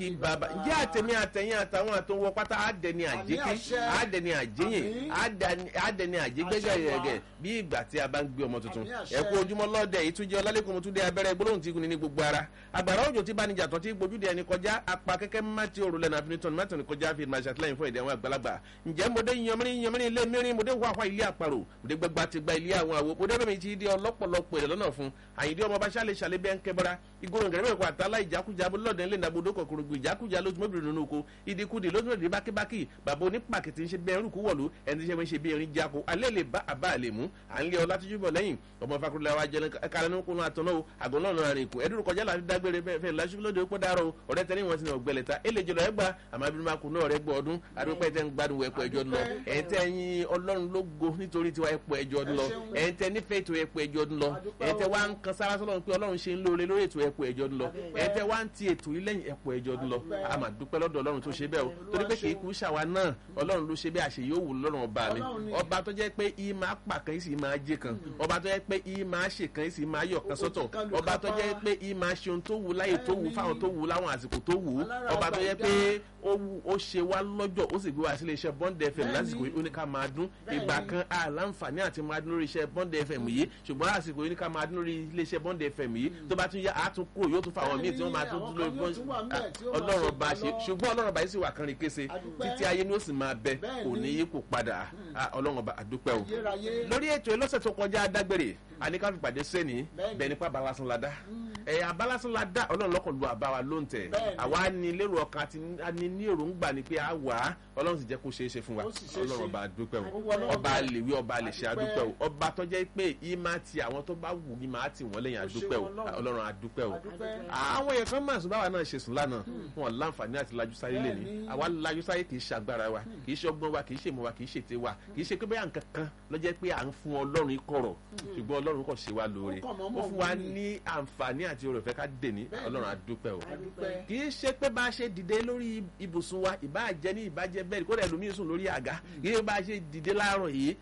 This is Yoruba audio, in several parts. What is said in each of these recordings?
bàbá ǹjẹ́ àtẹ̀mí àtẹ̀yìn àtàwọn àtọwọ́ pátá àdẹni àjẹké àdẹni àjẹyìn àdẹni àjẹgbẹ́gẹ́gẹ́ bí ìgbà tí a bá ń gbé ọmọ tuntun ẹ kú ojúmọ́ lọ́dẹ ìtúnjẹ ọlálẹ́kùn mọ́túndé abẹ́rẹ́ gbólóhùn tí kùn ní gbogbo ara àgbàrá òjò tí bánijà tán tí gbójúde ẹni kọjá apá kẹ́kẹ́ mátì òrùlẹ̀ náà finitọ́ni mátì òní kọjá fi máa ṣàtìlẹ́yìn fún èdè àwọn àgbàlagbà ǹjẹ́ mọdé yanmírín yanmírín ilé mìírín mọdé wàhálà ilé àparò mọdé gbẹgbà ti gba ilé àwọn àwo mọdé bẹ́ẹ̀ mi ti di ọlọ́pọ̀lọpọ̀ èrè lọ́nà fún àyíndé ọmọ bá ṣàlẹ̀ ṣàlẹ̀ bẹ́ẹ̀ ń kẹ́bọ́ra igoro gẹ̀rẹ́ mẹ́kọ̀ àtàlà ìjákújá lọ́dẹ̀ ńlẹ̀ nàbọ̀dọ̀ kọ̀kọ̀rọ̀ gbò ìjákújá lójúmọ́bìnrin nínú oko ìdíkudì lójúmọ́bìnrin bákíbákì bàbá onípàkìtì ń ṣe bẹ́ẹ̀ rúkú wọ̀lú ẹni tí ṣe ń ṣe bí erin jáko alẹ́ lè bá àbá àlè mú à ń lé ọ láti júbọ̀ lẹ́yìn ọmọ fakurulẹ̀ wa jẹun kárẹ́nu kunu àtọ̀nà o àgọ́ náà nà rìn kù ẹdúró kọjá láti dágbére fẹ́ lásìkò lóde ó pọ́ dárò o ọ̀rẹ́ tẹ́lẹ̀ wọn ti nà ọ̀gbẹ́lẹ̀ ta èlé jọlọ ẹgbà àmọ́ abínú máa kú náà rẹ gbọ́ ọdún adúpẹ́ tẹ́ ń gbádùn ẹ̀pọ̀ ẹjọ́ lọ ẹ̀ń tẹ́ yin ọlọ́run lógo nítorí tiwa ẹ̀pọ̀ ẹjọ́ lọ ẹ̀ń tẹ́ nífẹ̀ẹ́ ètò ẹ̀pọ̀ ẹjọ́ lọ ẹ̀ń tẹ́ wá ń kan sára sọ́lọ́run pé ọlọ́run ṣe ń lóore lórí ètò ẹ̀pọ̀ ẹjọ́ lọ ẹ̀ń tẹ́ wá ń ti ètò ilẹ̀yìn ẹ̀pọ̀ ẹjọ́ lọ a máa dúpẹ́ lọ́dọ̀ ọlọ́run tó ṣe bẹ́ẹ̀ o torí pé kìí kú ṣàwa náà ọlọ́run ló ṣe bẹ́ẹ̀ àṣẹ yóò wù lọ́rùn ọba mi ọba tó jẹ́ pé ìyí máa pa kan ìsì máa jẹ kan ọba tó jẹ́ pé ìyí máa ṣe kan ìsì máa yọ̀ kan sọ́tọ̀ ọba tó jẹ́ pé ìyí máa ṣe ohun tó wù láyè tó wù fáwọn tó wù láwọn àsìkò tó wù ọba tó jẹ́ pé ó ṣe wá lọ́jọ́ ó sì gbé wá sílé iṣẹ́ bond fm lásìkò yìí ó ní ká máa dún ìgbà kan àlàǹfààní àti máa dún lórí iṣẹ́ bond fm yìí ṣùgbọ́n àsìkò yìí ní ká máa dún lórí ilé iṣẹ́ bond fm yìí tó bá tún yá àtún kúrò yóò tún fáwọn míì tí wọ́n máa tún dún lórí bond ọlọ́run ọba ṣe ṣùgbọ́n ọlọ́run ọba yìí sì wà kánrin kése títí ayé ni ó sì máa bẹ kò ní yí kò padà ọlọ́run ọba àdúpẹ́ o lórí ètò ìlọ́sẹ̀ tó kọjá dágbére àníkà fìpàdé sẹ́ni bẹ́ẹ̀ nípa balásán la dá ẹ̀yà abalásán la dá ọlọ́run lọ́kàn lu àbáwa ló ń tẹ̀ àwa ni lérò ọkàn àti ní ní èròǹgbà ni pé a wà á ọlọ́run sì jẹ́ kó ṣeé ṣe fún wa ọlọ́run ọba àdúpẹ́ o ọba àlèwé ọba àlèṣe àdúpẹ́ o ọba tó jẹ́ pé ìmá ti àwọn tó bá wù ní máa tì wọ́n lẹ́yìn àdúpẹ́ o ọlọ́run àdúpẹ́ o àwọn èèyàn kan máa sùn báwa náà ṣe sùn lánàá wọn láǹfààní àti lajú sáyé lè ní àwa lajú sáyé kì í ṣe agbára wa kì í ṣe ọgbọ́n wa kì í ṣe ìmọ̀ wa kì í ṣe ète wa kì í ṣe pé bẹ́ẹ̀ nǹkan kan ló jẹ́ pé à ń fún ọlọ́run kọ̀rọ̀ ṣùgbọ́n ọlọ́run kò ṣe wá lóore ó fún wa ní àǹfààní àti oore ọ̀fẹ́ ká dè ní ọlọ́run àdúpẹ́ o kì í ṣe pé bá a ṣe dìde lórí ibùsùn wa ìbá jẹ ní ìbàjẹ́ bẹ́ẹ̀ kó dẹ̀ lómi sùn lórí àga kì í bá a ṣe dìde láàárọ̀ yìí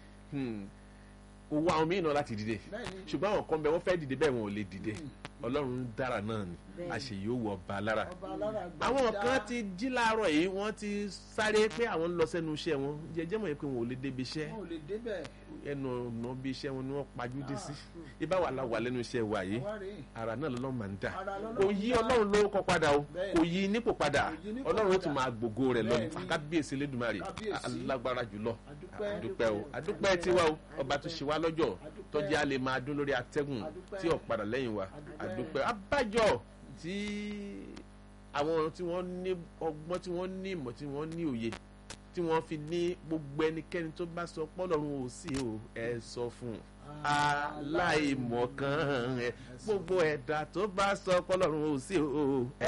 owó àwọn míì náà láti dìde ṣùgbọ́n àwọn kan bẹ wọ́n fẹ́ dìde bẹ́ẹ̀ wọn ò lè dìde ọlọ́run dára náà ni àṣeyìí ó wọ ọba lára àwọn kan ti jí láàárọ̀ yìí wọ́n ti sáré pé àwọn ń lọ sẹ́nu iṣẹ́ wọn jẹjẹ́ mọ̀ pé wọn ò lè débi iṣẹ́ ẹnu ọ̀nà bí iṣẹ́ wọn ni wọ́n pajú dé sí ibà wà láwà lẹ́nu iṣẹ́ wa yìí ara náà lọ́lọ́run máa ń dà kò yí ọlọ́run ló kọ́ padà o kò yí nípò padà ọlọ́run ó tún máa gbògo rẹ̀ lọ kábíyèsí lẹ́dùnmarè alágbára jùlọ àdúpẹ́ o àdúpẹ́ tiwa o ọba tó ṣe wá lọ́jọ́ tọ́jú a lè máa dún lórí atẹ́gùn tí ò padà lẹ́yìn wa àdúpẹ́ abájọ tí àwọn tí wọ́n ní ọgbọ́n tí wọ́n ní ìmọ̀ tí wọ́n ní òye tí wọ́n fi ní gbogbo ẹnikẹ́ni tó bá sọ pọ́lọ́run ò sí o ẹ sọ fún aláìmọ̀kan ẹ gbogbo ẹ̀dá tó bá sọ pọ́lọ́run ò sí o ẹ